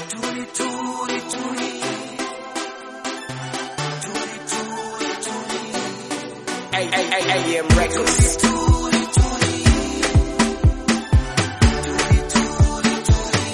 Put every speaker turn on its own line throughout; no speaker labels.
Tuli, tuli, tuli. Tuli, tuli, tuli.
AM Records.
Tuli, tuli. Tuli, tuli, tuli.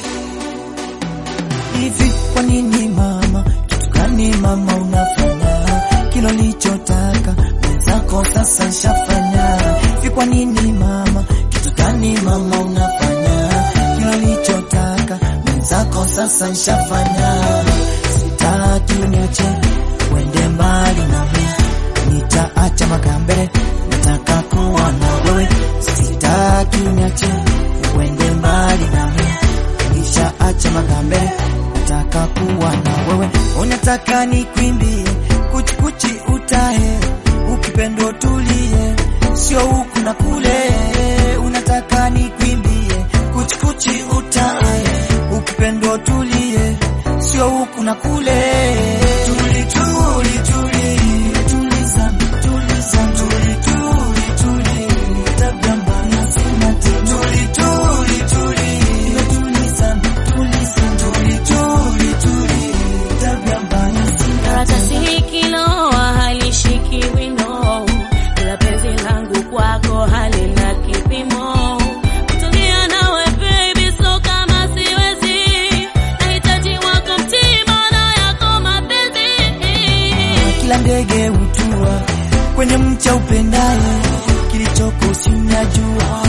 Hivi kwa nini mama, kitu gani mama unafanya? Kilo lichotaka mwenzako sasa nshafanya. Hivi kwa nini mama, kitu gani mama unafanya? Kilo lichotaka mwenzako sasa nshafanya. Sitaki uniache uende mbali nami, nitaacha makambele, nataka kuwa na wewe. Sitaki uniache uende mbali nami nishaacha magambele, nataka kuwa na wewe. Unataka nikwimbie kuchikuchi utahe, ukipendo tulie, sio huku na kule. Unataka nikwimbie kuchikuchi utahe, ukipendo tulie, sio huku na kule. Tuli, tuli, tuli, tuliza, tuliza, tuli, tuli, tuli, tabia mbaya sina tena. Tuli, tuli, tuli, tuliza, tuliza, tuli, tuli, tuli, tabia mbaya sina
Karatasi hii kiloa halishiki wino, ila penzi langu kwako halina kipimo. Kutulia nawe baby, so kama siwezi, nahitaji wako mtima na yako mapenzi.
kila ndege hutua kwenye mcha upendaye, kilichoko sinajua